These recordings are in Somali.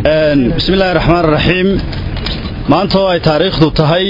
bismillahi raxmaan raxiim maanta oo ay taariikhdu tahay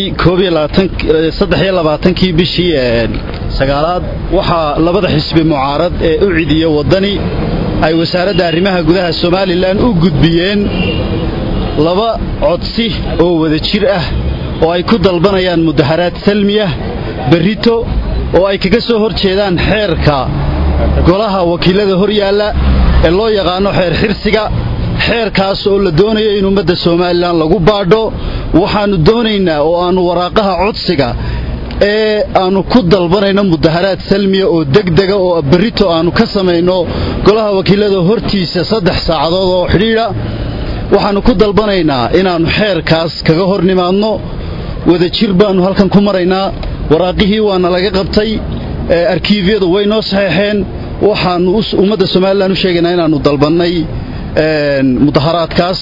kii bishii sagaalaad waxaa labada xisbi mucaarad ee u cidiya waddani ay wasaaradda arrimaha gudaha somalilan u gudbiyeen laba codsi oo wada jir ah oo ay ku dalbanayaan mudaharaad salmiyah berrito oo ay kaga soo hor jeedaan xeerka golaha wakiilada hor yaalla ee loo yaqaano xeer xirsiga xeerkaas oo la doonayo in ummadda somalilan lagu baadho waxaannu doonaynaa oo aannu waraaqaha codsiga ee aannu ku dalbanayno mudaharaad salmiya oo degdega oo berrito aannu ka samayno golaha wakiilada hortiisa saddex saacadood oo xidhiidha waxaannu ku dalbanaynaa inaannu xeerkaas kaga hor nimaadno wada jir baannu halkan ku maraynaa waraaqihii waana laga qabtay arkiifyadu way noo saxeexeen waxaannu ummadda somalilan u sheegaynaa inaannu dalbannay mudaharaadkaas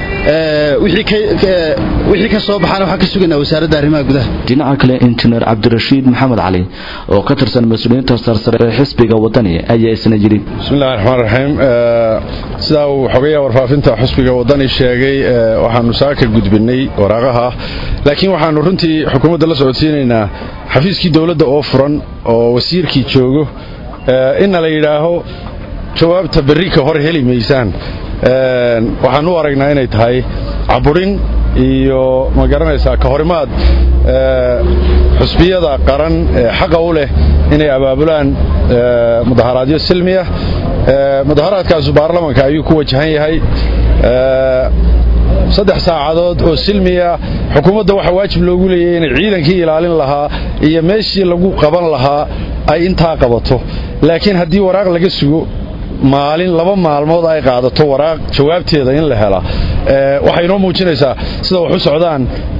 wixii ka soo baxaana waxaan ka sugaynaa wasaaradda arrimaha gudaha dhinaca kale injineer cabdirashiid maxamed cali oo ka tirsan mas-uuliyiinta sarsare ee xisbiga waddani ayaa isna yidhi bismillahi raxmaan raxiim sidaa uu xogayaa warfaafinta xusbiga waddani sheegay waxaannu saaka gudbinnay waraaqaha laakiin waxaannu runtii xukuumadda la socodsiinaynaa xafiiskii dowladda oo furan oo wasiirkii joogo inna la yidhaaho jawaabta berri ka hor heli maysaan waxaan u aragnaa inay tahay caburin iyo ma garanaysaa ka horimaad xusbiyada qaran ee xaqa u leh inay abaabulaan mudaharaadyo silmiya mudaharaadkaasu baarlamanka ayuu ku wajahan yahay saddex saacadood oo silmiya xukuumadda waxaa waajib loogu leeyahay inay ciidankii ilaalin lahaa iyo meeshii lagu qaban lahaa ay intaa qabato laakiin haddii waraaq laga sugo maalin laba maalmood ay qaadato waraaq jawaabteeda in la hela waxay inoo muujinaysaa sida wax u socdaan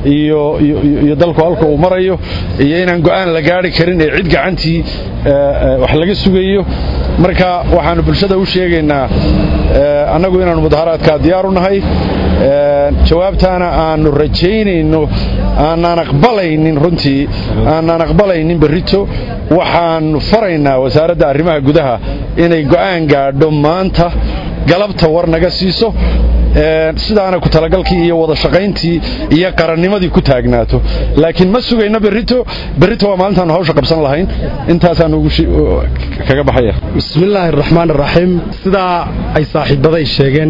iyo dalku halka uu marayo iyo inaan go'aan la gaari karin ee cid gacantii wax laga sugayo marka waxaannu bulshada u sheegaynaa annagu inaannu mudaharaadkaa diyaaru nahay jawaabtaana aannu rajaynayno aanaan aqbalaynin runtii aanaan aqbalaynin berrito waxaannu faraynaa wasaaradda arrimaha gudaha inay go'aan gaadho maanta galabta war naga siiso sidaana ku talagalkii iyo wada shaqayntii iyo qarannimadii ku taagnaato laakiin ma sugayno berrito berrito waa maalintaannu hawsha qabsan lahayn intaasaannu kaga baxaya bismillaahi araxmaan araxiim sidaa ay saaxiibbaday sheegeen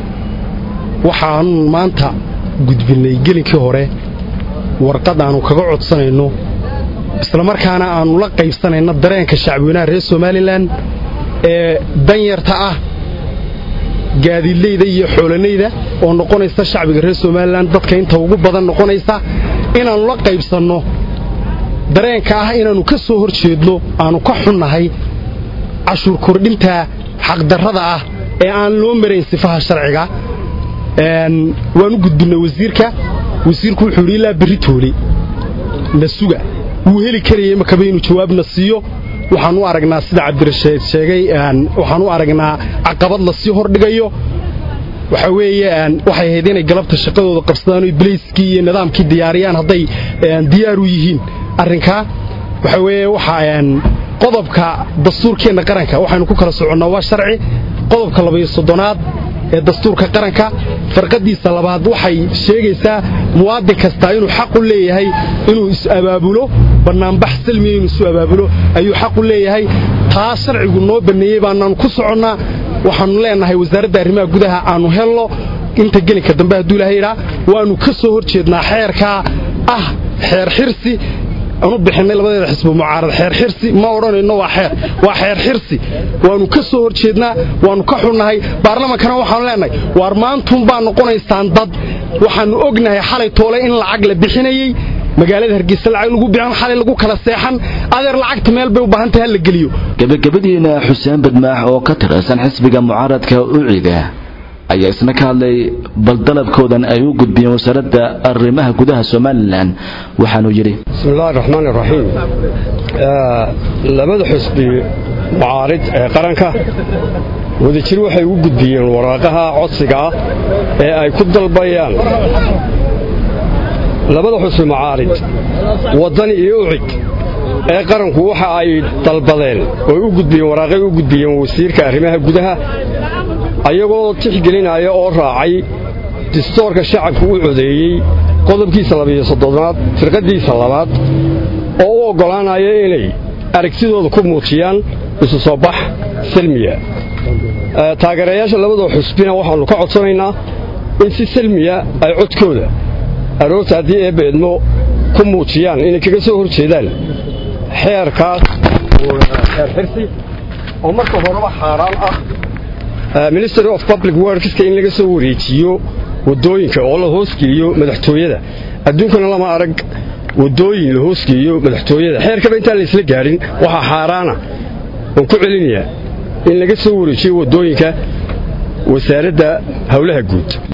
waxaannu maanta gudbinnay gelinkii hore warqad aannu kaga codsanayno islamarkaana aannu la qaybsanayno dareenka shacbiweynaha reer somalilan ee danyarta ah gaadiidleyda iyo xoolanayda oo noqonaysa shacbiga reer somalilan dadka inta ugu badan noqonaysa inaannu la qaybsanno dareenka ah inaannu ka soo hor jeedno aannu ka xunnahay cashuur kordhinta xaqdarrada ah ee aan loo marayn sifaha sharciga waan u gudbinnay wasiirka wasiirku wuxuu yidhi ilaa berri toole na suga wuu heli karayay makaba inuu jawaabna siiyo waxaan u aragnaa sida cabdirashiid sheegay waxaan u aragnaa caqabad la sii hordhigayo waxa weeye waxay ahayd inay galabta shaqadooda qabsadaan oy bilayskii iyo nidaamkii diyaariyaan hadday diyaar u yihiin arrinkaa waxa weeye waxa qodobka dastuurkeenna qaranka waxaynu ku kala soconnaa waa sharci qodobka labaiyo soddonaad ee dastuurka qaranka farqadiisa labaad waxay sheegaysaa muwaadin kastaa inuu xaq u leeyahay inuu is-abaabulo bannaanbax salmiya inuu isu abaabulo ayuu xaq u leeyahay taa sharcigu noo banneeyey baanaannu ku soconnaa waxaannu leennahay wasaaradda arrimaha gudaha aannu helno inta gelinka dambe hadduu ilahay idhaa waannu ka soo hor jeednaa xeerkaa ah xeer xirsi aanu bixinay labadeeda xisbi mucaarad xeer xirsi ma odhanayno waa xeer waa xeer xirsi waannu ka soo hor jeednaa waannu ka xunnahay baarlamankana waxaanu leenahay waar maantuun baa noqonaysaan dad waxaannu ognahay xalay toole in lacag la bixinayey magaalada hargeysa lacag lagu bixin xalay lagu kala seexan adeer lacagta meel bay u baahantahay hala geliyo gebagabadiina xuseen badmaax oo ka tirsan xisbiga mucaaradka ucida ayaa isna ka hadlay bal dalabkoodan ay u gudbiyeen wasaaradda arrimaha gudaha somalilan waxaanuu yidhi bismillahi raxmaan iraxiim labada xusbi mucaarid ee qaranka wadajir waxay u gudbiyeen waraaqaha codsiga ah ee ay ku dalbayaan labada xusbi mucaarid waddani iyo ucid ee qaranku waxa ay dalbadeen oo u gudbiyeen waraaqay u gudbiyeen wasiirka arrimaha gudaha ayagoo tixgelinaya oo raacay distoorka shacabku u codeeyey qodobkiisa labiyo soddonaad firqaddiisa labaad oo u oggolaanaya inay aragtidooda ku muujiyaan isu soo bax salmiya taageerayaasha labadoo xusbina waxaannu ka codsanaynaa in si salmiya ay codkooda aroorta haddii eebba idmo ku muujiyaan inay kaga soo hor jeedaan xeerkaas xeer xirsi oo marka horeba xaaraan ah ministry of public workska in laga soo wareejiyo waddooyinka oo la hoosgeeyo madaxtooyada adduunkana lama arag waddooyin la hoosgeeyo madaxtooyada xeerkaba intaan la isla gaadhin waxaa xaaraana oon ku celinayaa in laga soo wareejiyo waddooyinka wasaaradda howlaha guud